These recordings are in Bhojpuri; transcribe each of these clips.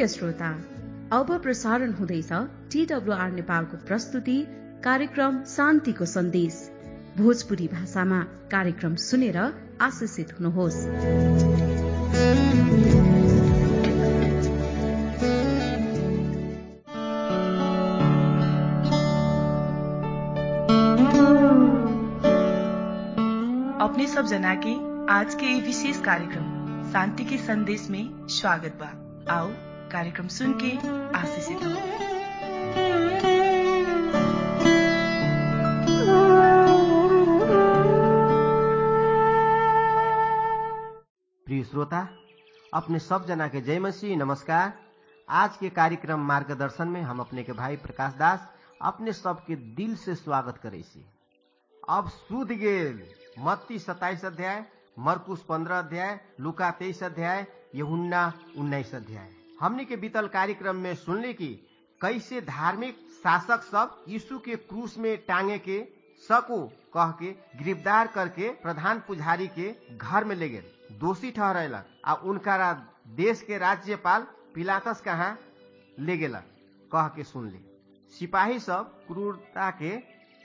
प्रिय श्रोता अब प्रसारण हुँदैछ टिडब्लुआर नेपालको प्रस्तुति कार्यक्रम शान्तिको सन्देश भोजपुरी भाषामा कार्यक्रम सुनेर आशिषित हुनुहोस् अपने सब जना के आज के ये विशेष कार्यक्रम शांति के संदेश में स्वागत बा आओ कार्यक्रम सुन के आशीषित हो प्रिय श्रोता अपने सब जना के जय मसीह नमस्कार आज के कार्यक्रम मार्गदर्शन में हम अपने के भाई प्रकाश दास अपने सबके दिल से स्वागत करे छी अब सुध गेल मत्ती सत्ताईस अध्याय मरकुश पंद्रह अध्याय लुका तेईस अध्याय यहुन्ना उन्नाइस अध्याय हमने के बीतल कार्यक्रम में सुनले कि कैसे धार्मिक शासक सब यीशु के क्रूस में टांगे के सको कह के गिरफ्तार करके प्रधान पुजारी के घर में ले गए दोषी ठहरेलक आ उनका देश के राज्यपाल पिलातस कहाँ ले गेलक कह के सुन ले सिपाही सब क्रूरता के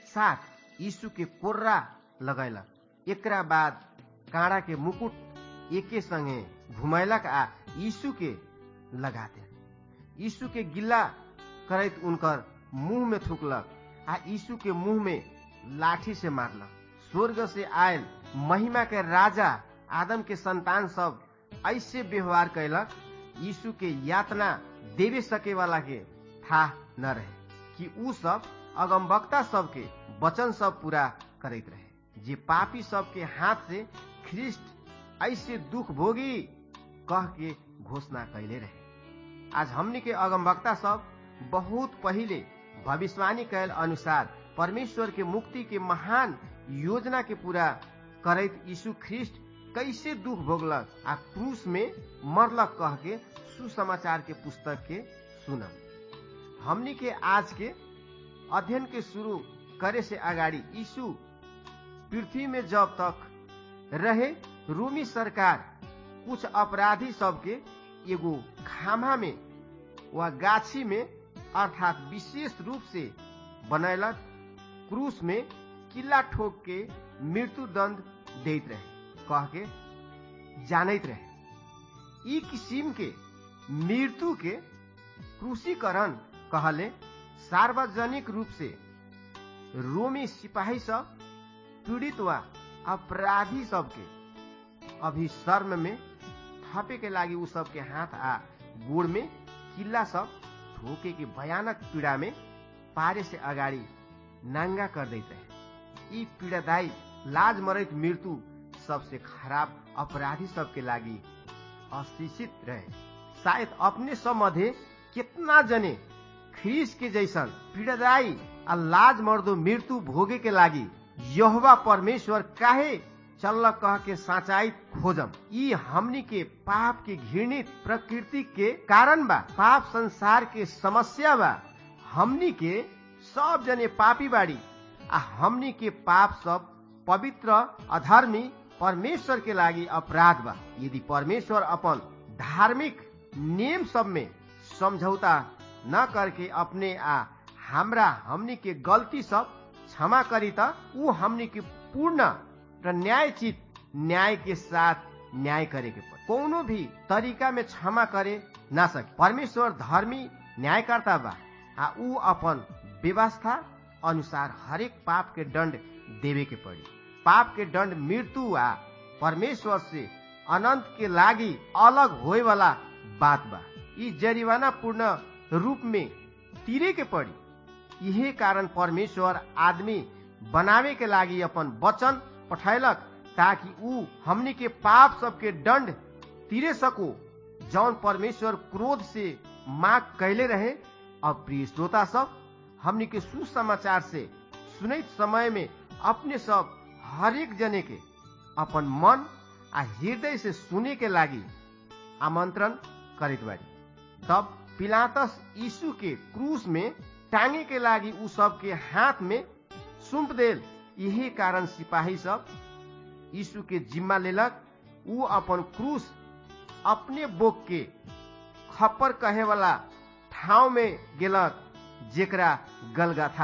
साथ यीशु के कोर्रा लगैलक एकरा बाद काँडा के मुकुट एके संगे घुमैलक आ यीशु के लगा दे यीशु के गिल्ला करैत उनकर मुंह में थुकलक आ यीशु के मुंह में लाठी से मारलक स्वर्ग से आयल महिमा के राजा आदम के संतान सब ऐसे व्यवहार कैलक यीशु के यातना देवे सके वाला के था न रहे कि उ सब अगमवक्ता सबके वचन सब पूरा करैत रहे जे पापी सबके हाथ से ख्रिस्ट ऐसे दुख भोगी कह के घोषणा कैले रहे आज हमनी के अगमवक्ता सब बहुत पहिले भविष्यवाणी कैल अनुसार परमेश्वर के मुक्ति के महान योजना के पूरा करैत यीशु ख्रिस्ट कैसे दुख भोगलक आ क्रूस में मरलक कह के सुसमाचार के पुस्तक के सुनम हमनी के आज के अध्ययन के शुरू करे से अगाडि यीशु पृथ्वी में जब तक रहे रोमी सरकार कुछ अपराधी सबके एगो खामा में वा गाछी में अर्थात विशेष रूप से बनैलक क्रूस में किला ठोक के मृत्यु दंड देत रहे कह के जानैत रहे ई किसिम के मृत्यु के क्रूसीकरण कहले सार्वजनिक रूप से रोमी सिपाही सब पीड़ित वा अपराधी सबके अभिशर्म में थपे के लागि उ सबके हाथ आ गोड़ में किल्ला सब ठोके के भयानक पीड़ा में पारे से अगाडि नाङ्गा कर दैत रहे यी पीड़ादायी लाज मरैत मृत्यु सबसे खराब अपराधी सबके लागि अशिक्षित रहे शायद अपने सब मध्य कितना जने ख्रीस के जैसन पीड़ादायी आ लाज मर्दो मृत्यु भोगे के लागि यहोवा परमेश्वर काहे चल्ल कह के साचाई खोजम ई हमनी के पाप के घृणित प्रकृति के कारण बा पाप संसार के समस्या बा हमनी के सब जने पापी बाड़ी आ हमनी के पाप सब पवित्र अधर्मी परमेश्वर के लागि अपराध बा यदि परमेश्वर अपन धार्मिक नियम सब में समझौता न करके अपने आ हमरा हमनी के गलती सब क्षमा करी त ऊ हमनी के पूर्ण र न्यायचित न्याय के साथ न्याय करे के पड़ कोनो भी तरीका में क्षमा करे ना सके परमेश्वर धर्मी न्यायकर्ता बा आ ऊ अपन व्यवस्था अनुसार हरेक पाप के दंड देवे के पड़ी पाप के दंड मृत्यु आ परमेश्वर से अनंत के लागी अलग होए वाला बात बा ई जरिवाना पूर्ण रूप में तीरे के पड़ी यही कारण परमेश्वर आदमी बनावे के लागि अपन वचन पठैलक ताकि ऊ हमनी के पाप सबके दंड तीरे सको जौन परमेश्वर क्रोध से माग कैले रहे अब प्रिय श्रोता सब हमनी के सुसमाचार से सुनैत समय में अपने सब हरेक जने के अपन मन आ हृदय से सुने के लागि आमंत्रण करित बाड़ी तब पिलातस यीशु के क्रूस में टांगे के लागि उ सब के हाथ में सुम्प देल यही कारण सिपाही सब यीशु के जिम्मा लेलक उ अपन क्रूस अपने बोक के खप्पर कहे वाला ठाव में गेलक जेकरा गलगाथा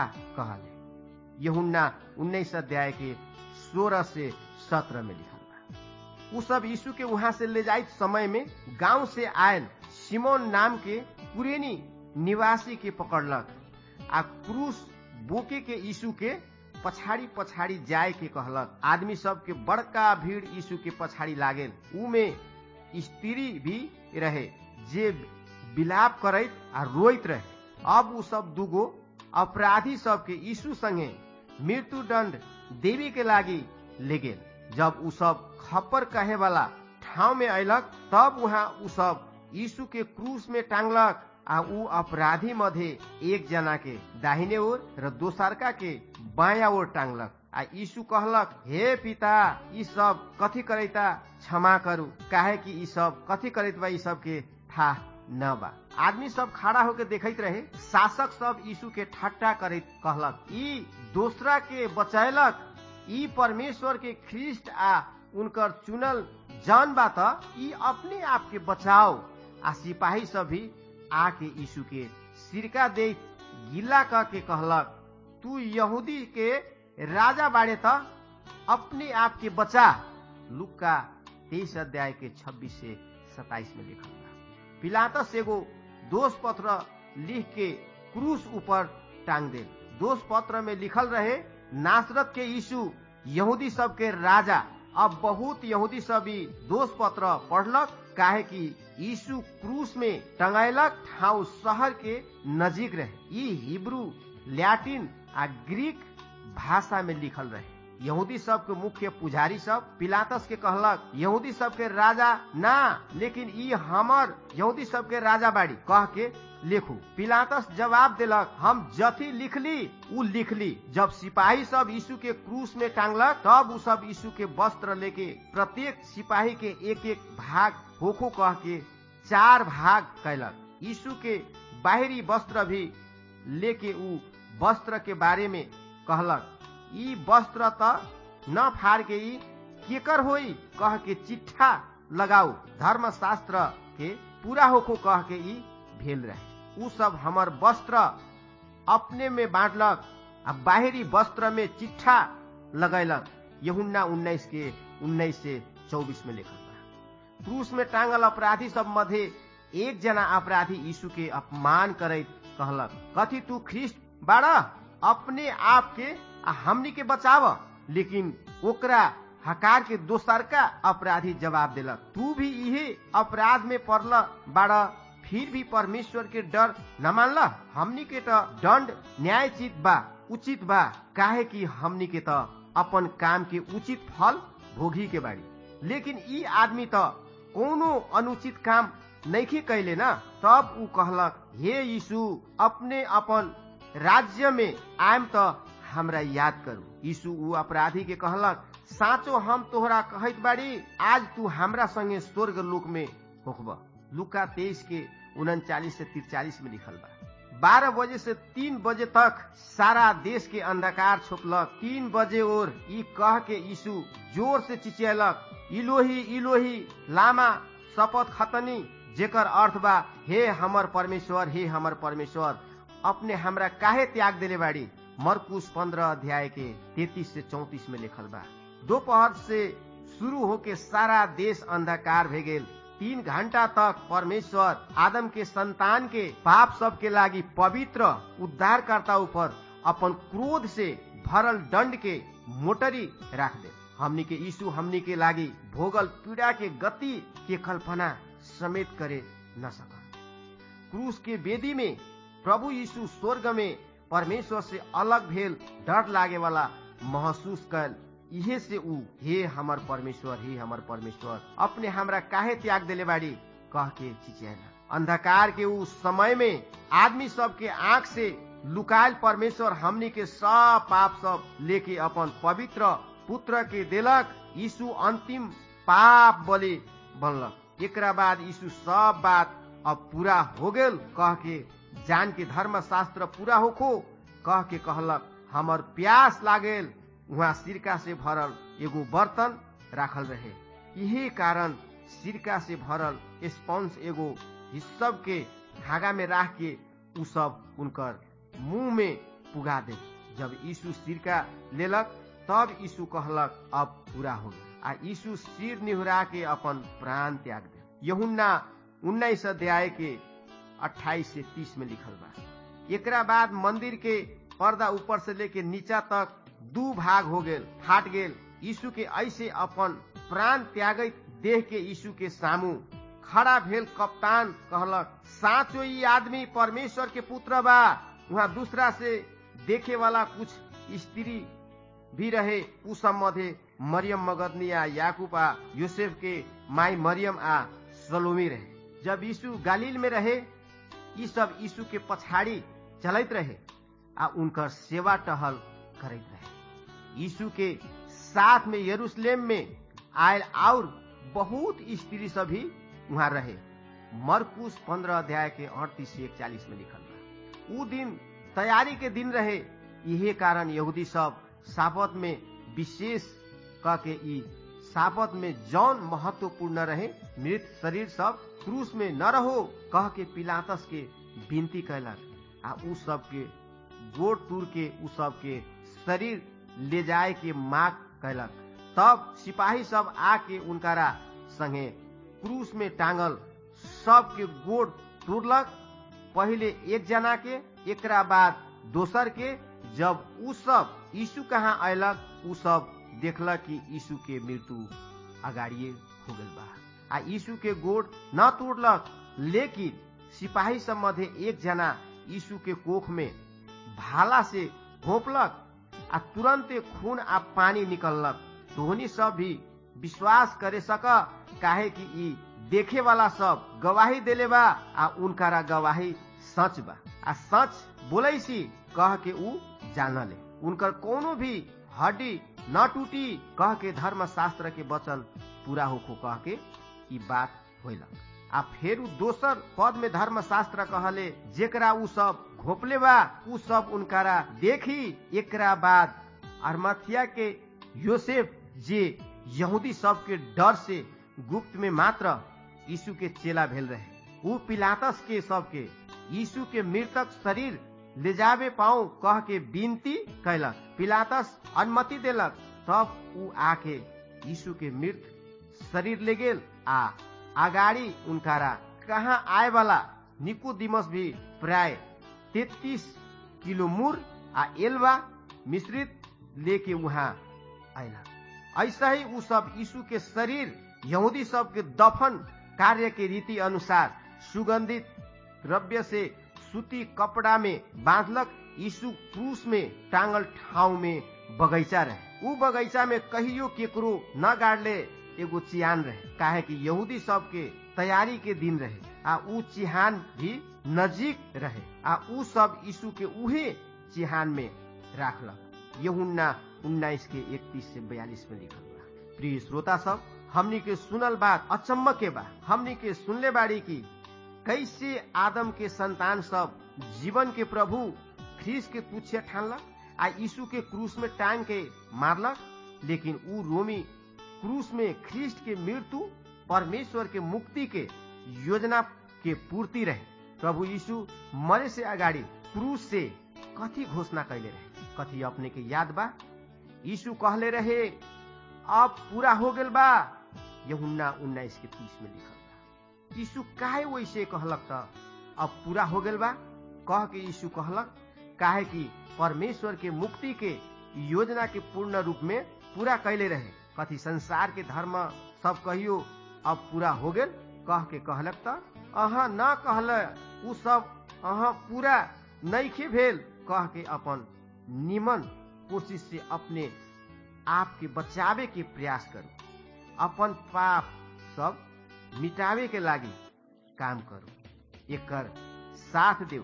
कहले यहुन्ना उन्नीस अध्याय के सोलह से सत्रह में लिखल बा उ सब यीशु के वहां से ले जाइत समय में गांव से आयल सिमोन नाम के कुरेनी निवासी के पकड़लक आ क्रूस बोके के यीशु के पछाड़ी पछाड़ी जाय के कहलक आदमी सब के बड़का भीड़ यीशु के पछाड़ी लागेल उ में स्त्री भी रहे जे विलाप करैत आ रोइत रहे अब उ सब दूगो अपराधी सब के यीशु संगे मृत्यु दंड देवी के लागी ले गेल जब उ सब खप्पर कहे वाला ठाव में अयलक तब वहाँ उ सब यीशु के क्रूस में टांगलक आ उ अपराधी मध्य एक जना के दाहिने ओर र दोसरका के बाया ओर टांगलक आ यीशु कहलक हे पिता ई सब कथी करैता क्षमा करू काहे कि ई सब कथी करैत बा ई सब के था न बा आदमी सब खड़ा होके देखैत रहे शासक सब यीशु के ठट्टा करैत कहलक ई दोसरा के बचैलक ई परमेश्वर के ख्रिस्ट आ उनकर चुनल जन बा त ई अपने आप के बचाओ आ सिपाही सब भी आके यीशु के सिरका दे गिला क के कहलक तू यहूदी के राजा बाड़े त अपने आप के बचा लुक्का तेईस अध्याय के छब्बीस से सताइस में लिखल बा पिलातस एगो दोष पत्र लिख के क्रूस ऊपर टांग दे दोष पत्र में लिखल रहे नासरत के यीशु यहूदी सब के राजा अब बहुत यहूदी सब भी दोष पत्र पढ़लक काहे कि यीशु क्रूस में टंगायलक ठाउँ शहर के नजीक रहे ई हिब्रू लैटिन आ ग्रीक भाषा में लिखल रहे यहूदी सब के मुख्य पुजारी सब पिलातस के कहलक यहूदी सब के राजा ना लेकिन ई हमर यहूदी सब के राजा बाड़ी कह के लिखू पिलातस जवाब देलक हम जथी लिखली उ लिखली जब सिपाही सब यीशु के क्रूस में टांगलक तब उ सब यीशु के वस्त्र लेके प्रत्येक सिपाही के एक एक भाग होखो कह के चार भाग कैलक यीशु के बाहरी वस्त्र भी लेके उ वस्त्र के बारे में कहलक ई वस्त्र त न फाड़ के ई केकर होई कह के चिट्ठा लगाऊ धर्मशास्त्र के पूरा होखो कह के ई भेल रहे उ सब हमर वस्त्र अपने में बांटलक आ बाहरी वस्त्र में चिट्ठा लगैलक यहुन्ना उन्नीस के उन्नीस से चौबीस में लिखल बा क्रूस में टांगल अपराधी सब मध्य एक जना अपराधी यीशु के अपमान करैत कहलक कथी तू ख्रिस्ट बाड़ा अपने आप के आ हमनी के बचाव लेकिन ओकरा हकार के दोसरका अपराधी जवाब देलक तू भी इहे अपराध में पड़ल बाड़ा फिर भी परमेश्वर के डर न मानल हमनी के त दंड न्यायचित बा उचित बा काहे कि हमनी के त अपन काम के उचित फल भोगी के बाड़ी लेकिन ई आदमी त कोनो अनुचित काम नैखे कैले न तब उ कहलक हे यीशु अपने अपन राज्य में आयम त हमरा याद करू यीशु उ अपराधी के कहलक साँचो हम तोहरा कहत बाड़ी आज तू हमरा संगे स्वर्ग लोक में होखब लुका तेईस के उनचालीस से तिरचालीस में लिखल बा बारह बजे से तीन बजे तक सारा देश के अंधकार छोपलक तीन बजे और ई कह के यीशु जोर से चिचियलक इलोही इलोही लामा शपथ खतनी जेकर अर्थ बा हे हमर परमेश्वर हे हमर परमेश्वर अपने हमरा काहे त्याग देले बाड़ी मरकुश पंद्रह अध्याय के तैतीस से चौतीस में लिखल बा दोपहर से शुरू होके सारा देश अंधकार भे गेल तीन घंटा तक परमेश्वर आदम के संतान के पाप सब के लागी पवित्र उद्धारकर्ता ऊपर अपन क्रोध से भरल दंड के मोटरी राख दे हमनी के यीशु हमनी के लागी भोगल पीड़ा के गति के कल्पना समेत करे न सका क्रूस के वेदी में प्रभु यीशु स्वर्ग में परमेश्वर से अलग भेल डर लागे वाला महसूस कर इहे से ऊ हे हमर परमेश्वर हे हमर परमेश्वर अपने हमरा काहे त्याग देले बाड़ी कह के चिचियाला अंधकार के उस समय में आदमी सब के आंख से लुकायल परमेश्वर हमनी के सब पाप सब लेके अपन पवित्र पुत्र के देलक यीशु अंतिम पाप बलि बनलक एकरा बाद यीशु सब बात अब पूरा हो गेल कह के जान के धर्म शास्त्र पूरा होखो कह के कहलक हमर प्यास लागेल वहाँ सिरका से भरल एगो बर्तन राखल रहे यही कारण सिरका से भरल स्पंज एगो हिस्सब के धागा में राख के उ सब उनकर मुंह में पुगा दे जब यीशु सिरका लेलक तब यीशु कहलक अब पूरा हो आ यीशु सिर निहुरा के अपन प्राण त्याग दे यहुन्ना उन्नाइस अध्याय के अट्ठाईस से तीस में लिखल बा एकरा बाद मंदिर के पर्दा ऊपर से लेके नीचा तक दू भाग हो गेल फाट गेल यीशु के ऐसे अपन प्राण त्यागत देह के यीशु के सामू खड़ा भेल कप्तान कहलक साचो ई आदमी परमेश्वर के पुत्र बा वहाँ दूसरा से देखे वाला कुछ स्त्री भी रहे उ सब मध्य मरियम मगदनी आ याकूब आ यूसेफ के माई मरियम आ सलोमी रहे जब यीशु गालिल में रहे ई सब यीशु के पछाड़ी चलत रहे आ उनकर सेवा टहल करत रहे यीशु के साथ में यरूशलेम में आयल और बहुत स्त्री सब भी वहाँ रहे मरकुश पंद्रह अध्याय के अड़तीस से इकचालीस में लिखल बा उ दिन तैयारी के दिन रहे यही कारण यहूदी सब सापत में विशेष क के ई सापत में जौन महत्वपूर्ण रहे मृत शरीर सब क्रूस में न रहो कह के पिलातस के विनती कैलक आ उ सब के गोड़ तूर के उ सब के शरीर ले जाए के माग कैलक तब सिपाही सब आके उनकारा संगे क्रूस में टांगल सब के गोड़ तोड़लक पहले एक जना के एकरा बाद दोसर के जब उ सब यीशु कहाँ अयलक उ सब देखलक कि यीशु के मृत्यु अगाड़िए हो गल बा आ यीशु के गोड़ न तोड़लक लेकिन सिपाही सब मध्य एक जना यीशु के कोख में भाला से घोपलक आ तुरंते खून आ पानी निकललक तोहनी सब भी विश्वास करे सक काहे कि ई देखे वाला सब गवाही देले बा आ उनकारा गवाही सच बा आ सच बोले सी कह के ऊ जानले उनकर कोनो भी हड्डी न टूटी कह के धर्म शास्त्र के वचन पूरा होखो कह के ई बात होलक आ फेर उ दोसर पद में धर्म शास्त्र कहले जेकरा उ सब घोपले बा उ सब उनकारा देखी एकरा बाद अरमथिया के योसेफ जे यहूदी सब के डर से गुप्त में मात्र यीशु के चेला भेल रहे उ पिलातस के सबके यीशु के मृतक शरीर ले जावे पाऊ कह के विनती कैलक पिलातस अनुमति देलक तब उ आके यीशु के मृत शरीर ले गेल आ अगाड़ी उनकारा कहाँ आए वाला निकोदिमस भी प्राय तैतीस किलो मुर आ एलवा मिश्रित लेके वहाँ आयला ऐसा ही उ सब यीशु के शरीर यहूदी सब के दफन कार्य के रीति अनुसार सुगंधित द्रव्य से सूती कपड़ा में बांधलक यीशु क्रूस में टांगल ठाव में बगैचा रहे उ बगैचा में कहियो केकरो न गाड़ले एगो चिहान रहे काहे कि यहूदी सब के तैयारी के दिन रहे आ उ चिहान भी नजीक रहे आ उ सब यीशु के उहे चिहान में राखलक यहुन्ना उन्नाइस के इकतीस से बयालीस में लिखल बा प्रिय श्रोता सब हमनी के सुनल बात अचम्म के बा हमनी के सुनले बाड़ी की कैसे आदम के संतान सब जीवन के प्रभु ख्रीस के तुच्छ ठानलक आ यीशु के क्रूस में टांग के मारलक लेकिन उ रोमी क्रूस में ख्रीस्ट के मृत्यु परमेश्वर के मुक्ति के योजना के पूर्ति रहे प्रभु यीशु मरे से अगाडि क्रूस से कथी घोषणा कैले रहे कथी अपने के याद बा यीशु कहले रहे अब पूरा हो गेल बा यहुन्ना उन्नाइस के तीस में लिखल बा यीशु काहे वैसे कहलक त अब पूरा हो गेल बा कह के यीशु कहलक काहे कि परमेश्वर के मुक्ति के योजना के पूर्ण रूप में पूरा कैले रहे कथी संसार के धर्म सब कहियो अब पूरा हो गेल कह के कहलक त अहाँ न कहल उ सब अहाँ पूरा नैखे भेल कह के अपन निमन कोशिश से अपने आप के बचावे के प्रयास करू अपन पाप सब मिटावे के लागी काम करू एकर साथ देव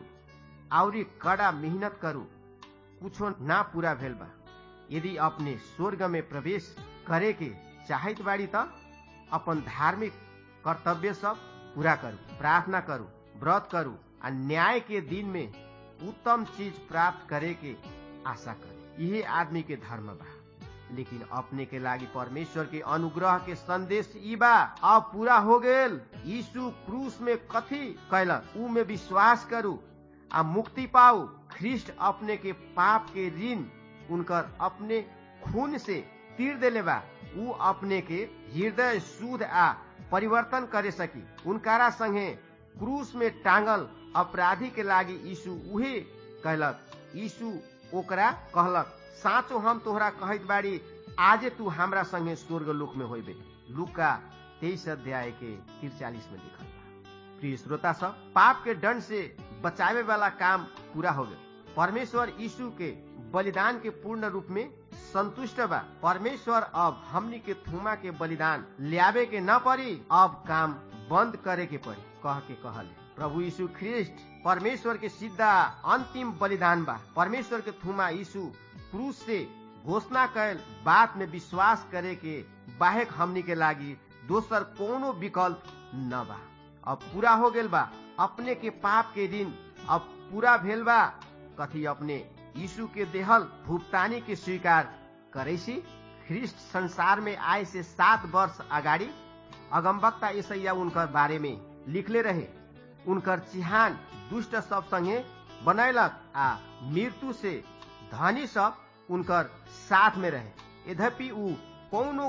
और कड़ा मेहनत करू कुछो ना पूरा भेल बा यदि अपने स्वर्ग में प्रवेश करे के चाहत बाड़ी त अपन धार्मिक कर्तव्य सब पूरा करू प्रार्थना करू व्रत करू आ न्याय के दिन में उत्तम चीज प्राप्त करे के आशा करू यही आदमी के धर्म बा लेकिन अपने के लागी परमेश्वर के अनुग्रह के संदेश ई बा अब पूरा हो गेल यीशु क्रूस में कथी कैलक ऊ में विश्वास करू आ मुक्ति पाऊ ख्रिस्ट अपने के पाप के ऋण उनकर अपने खून से तीर देले बा ऊ अपने के हृदय शुद्ध आ परिवर्तन करे सकी उनकारा संगे क्रूस में टांगल अपराधी के लागी यीशु उहे कहलक यीशु ओकरा कहलक साँचो हम तोहरा कहत बाड़ी आजे तू हमरा संगे स्वर्ग लोक में होइबे लुका तेईस अध्याय के तिरचालीस में लिखल बा प्रिय श्रोता सब पाप के दंड से बचावे वाला काम पूरा हो गए परमेश्वर यीशु के बलिदान के पूर्ण रूप में संतुष्ट बा परमेश्वर अब हमनी के थुमा के बलिदान लियावे के न पड़ी अब काम बंद करे के पड़ी कह के कहले प्रभु यीशु ख्रिस्ट परमेश्वर के सीधा अंतिम बलिदान बा परमेश्वर के थुमा यीशु क्रूस से घोषणा कैल बात में विश्वास करे के बाहेक हमनी के लागी दोसर कोनो विकल्प न बा अब पूरा हो गेल बा अपने के पाप के दिन अब पूरा भेल बा कथी अपने यीशु के देहल भुगतानी के स्वीकार करे सी ख्रिस्ट संसार में आए से सात वर्ष अगाडि अगमबक्ता ईसैया उनकर बारे में लिखले रहे उनकर चिहान दुष्ट सब संगे बनैलक आ मृत्यु से धनी सब उनकर साथ में रहे यद्यपि ऊ कोनो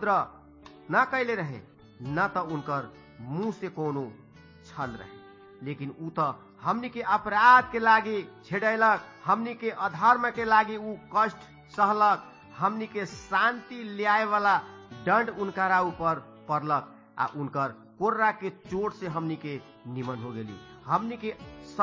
उपद्रव न कैले रहे न त उनकर मुंह से कोनो छल रहे लेकिन ऊ त हमनी के अपराध के लागी छेड़ैलक हमनी के अधर्म के लागी ऊ कष्ट सहलक हमनी के शांति ल्याए वाला दंड उनकारा ऊपर पड़लक आ उनकर कोर्रा के चोट से हमनी के निमन हो गेली हमनी के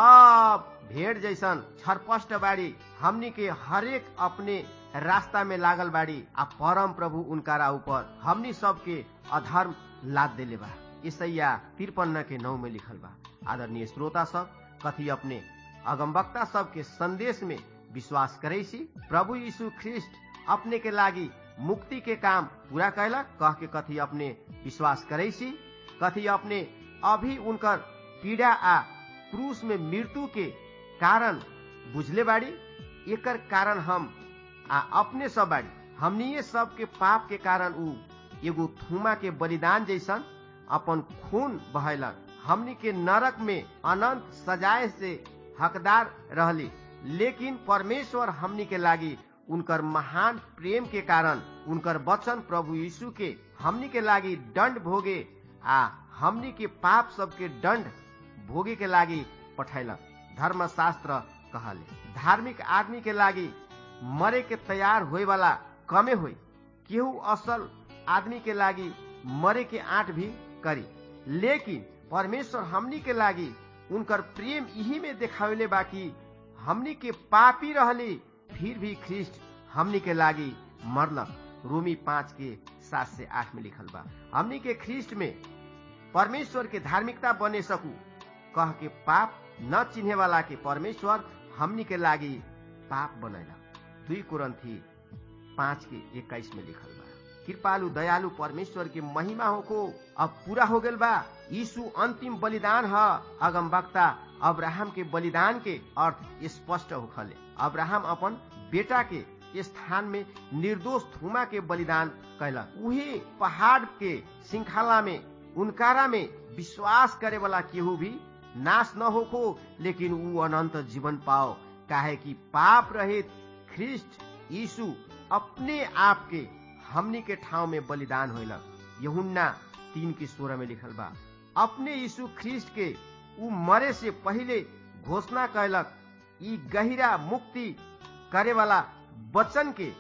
सब भेड़ जैसन छरपष्ट बाड़ी हमनी के हरेक अपने रास्ता में लागल बाड़ी आ परम प्रभु उनकारा ऊपर हमनी सबके अधर्म लाद देले बा ईसैया तिरपन्न के नौ में लिखल बा आदरणीय श्रोता सब कथी अपने अगमवक्ता सब के संदेश में विश्वास करे सी प्रभु यीशु ख्रिस्ट अपने के लागी मुक्ति के काम पूरा कैलक कह के कथी अपने विश्वास करे सी कथी अपने अभी उनकर पीड़ा आ क्रूस में मृत्यु के कारण बुझले बाड़ी एकर कारण हम आ अपने सब बाड़ी हमनिए सब के पाप के कारण ऊ एगो थुमा के बलिदान जैसन अपन खून बहलक हमनी के नरक में अनंत सजाए से हकदार रहली लेकिन परमेश्वर हमनी के लागी उनकर महान प्रेम के कारण उनकर वचन प्रभु यीशु के हमनी के लागी दंड भोगे आ हमनी के पाप सबके दंड भोगे के लागी पठैलक धर्मशास्त्र कहले धार्मिक आदमी के लागी मरे के तैयार होए वाला कमे होई केहू असल आदमी के लागी मरे के आंट भी करी लेकिन परमेश्वर हमनी के लागी उनकर प्रेम यही में देखावेले बाकी हमनी के पापी रहली फिर भी ख्रिस्ट हमनी के लागी मरलक रोमी पांच के सात से आठ में लिखल बा हमनी के ख्रिस्ट में परमेश्वर के धार्मिकता बने सकू कह के पाप न चिन्हे वाला के परमेश्वर हमनी के लागी पाप बनैला दुई कुरंथी पांच के इक्कीस में लिखल बा कृपालु दयालु परमेश्वर के महिमा हो को अब पूरा हो गेल बा यीशु अंतिम बलिदान है अगम वक्ता अब्राहम के बलिदान के अर्थ स्पष्ट होखले अब्राहम अपन बेटा के स्थान में निर्दोष थुमा के बलिदान कैलक उही पहाड़ के श्रृंखला में उनकारा में विश्वास करे वाला केहू भी नाश न होखो लेकिन ऊ अनंत जीवन पाओ काहे कि पाप रहित ख्रिस्ट यीशु अपने आप के हमनी के ठाव में बलिदान होलक यहुन्ना तीन की सोलह में लिखल बा अपने यीशु ख्रिस्ट के ऊ मरे से पहले घोषणा कैलक ई गहिरा मुक्ति करे वाला वचन के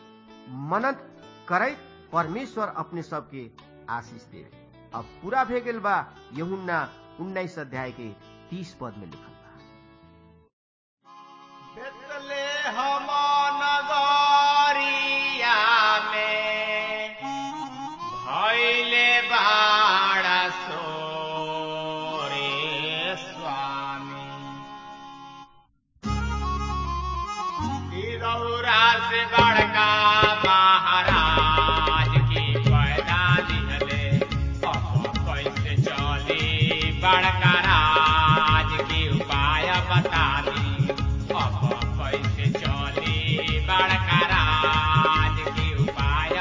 मनन करे परमेश्वर अपने सबके आशीष दे अब पूरा भे गेल बा यहुन्ना उन्नाइस अध्याय के तीस पद में लिखल बा नगरिया में भैले बाड़ा सोरे स्वामी रौरा से बड़का महाराज की पैदा दिहले अब कैसे चली बड़का राज की उपाय बता दी अब कैसे चली बड़का राज की उपाय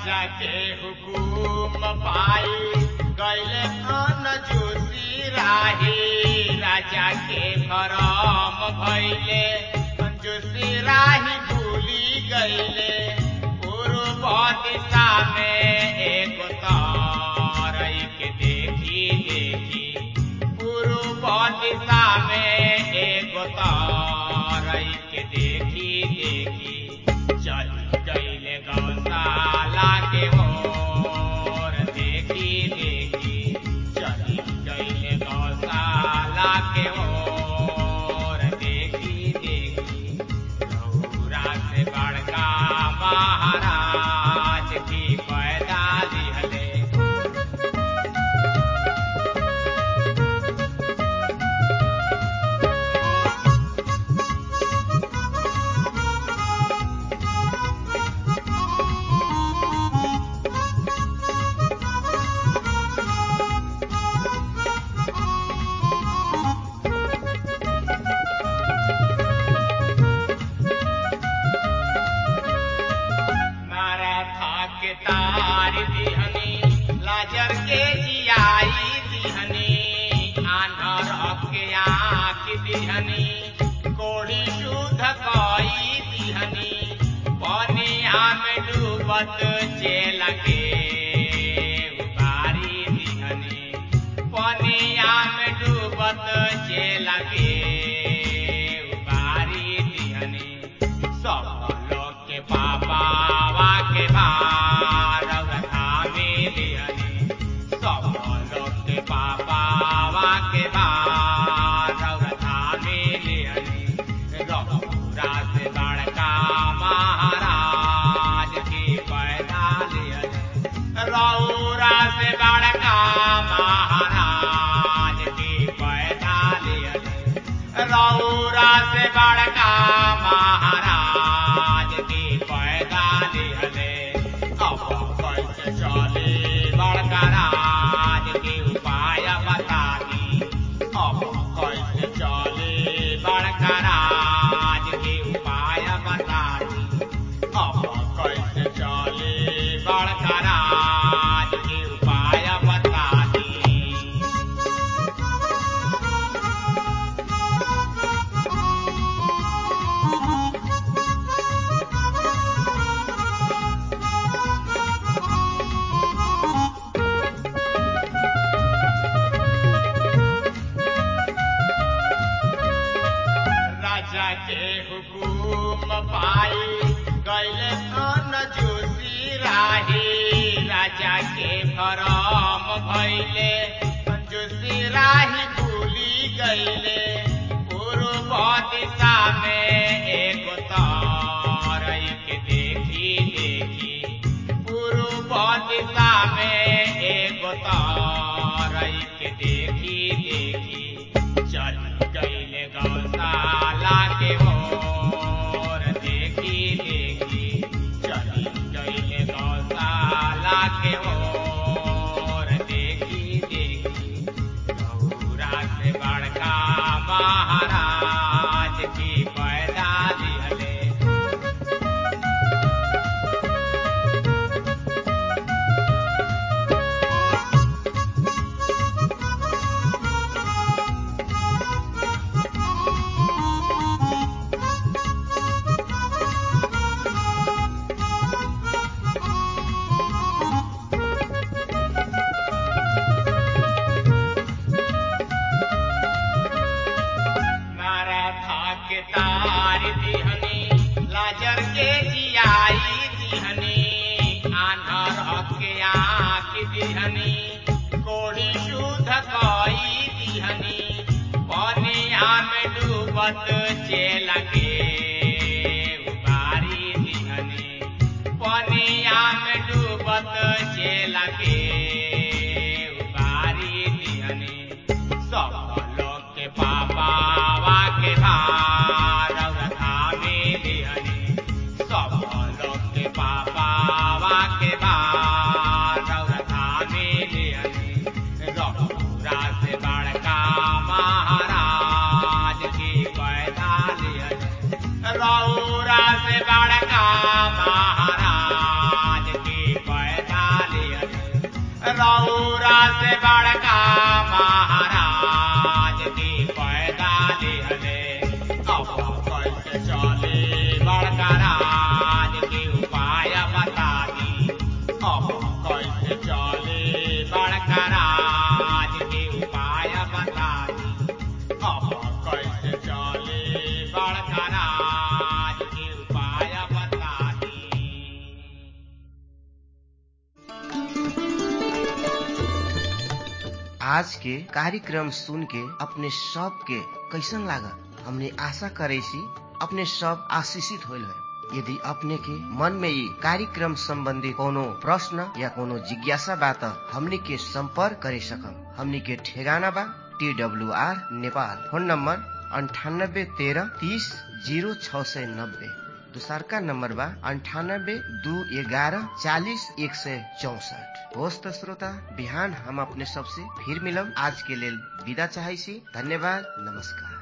राजा के हुकुम पाई गैले अन जोशी राही राजा के भरम भैले जोशी राही भूली गैले पूर्व दिशा में एक तारई के देखी देखी पूर्व दिशा में एक तारई के देखी देखी चल गईले गौशाला के ओर देखी देखी चल गईले गौशाला के ओर देखी देखी गौरा से बड़का महाराज की पैदा दिहले मारा के तार दिहनी लाजर के जियाई दिहनी आन्हर के आँख दिहनी कोड़ी शुद्ध कई दिहनी पनिया में डूबत चेल के उबारी दिहनी पनिया में डूबत चेल के उबारी दिहनी सब लोग के पापा के भार उठावे दिहनी सब लोग के पापा के भार उठावे दिहनी रघुरा से बड़का महाराज की पैदा दिहनी रौरा से बड़का महाराज की पैदा दिहनी रौरा से बड़का महाराज की पैदा दिहले अब कैसे चले बड़का राज के उपाय बता दी अब कैसे चले बड़का राज के उपाय बता दी अब कैसे चले बड़का राज के उपाय बता दी राजा के हुकुम पाई गैले अन जोशी राही राजा के भरम भैले जोशी राही भूली गैले पूर्व दिशा में एक तारई के देखी देखी पूर्व दिशा में एक तारई के देखी देखी चल गईले गौशाला के ओर देखी देखी चल गईले गौशाला के ओर देखी देखी गौरा से बड़का महाराज की पैदा दिहले मारा था के तार दिहनी लाजर के जियाई दिहनी आन्हर के आँख दिहनी कोड़ी शुद्ध कई दिहनी पनिया में डूबत चेल के उबारी दिहनी पनिया में डूबत चेल के उबारी दिहनी सब लोग के पापा के भार उठावे दिहनी सब लोग के पापा के भार उठावे दिहनी रघुरा से बड़का महाराज की पैदा दिहनी से बड़का महाराज की पैदा दिहले अब कैसे चले बड़का राज के उपाय बता दी अब कैसे चले बड़का राज के उपाय बता दी अब कैसे चले बड़का राज के उपाय बता दी आज के कार्यक्रम सुन के अपने सब के कैसन लागल हमने आशा करे सी अपने सब आशीषित होल है यदि अपने के मन में ये कार्यक्रम संबंधी कोनो प्रश्न या कोनो जिज्ञासा बा त हमनी के संपर्क करे सकम हमनी के ठेगाना बा T W R Nepal phone number अंठानब्बे तेरह तीस जीरो छ सय नब्बे दोसरका नम्बर बा अन्ठानब्बे दू एघारह चालिस एक सय चौसठ होस् त श्रोता बिहान हम अपने सबसे फिर मिलब आज के लेल विदा चाहै छी धन्यवाद नमस्कार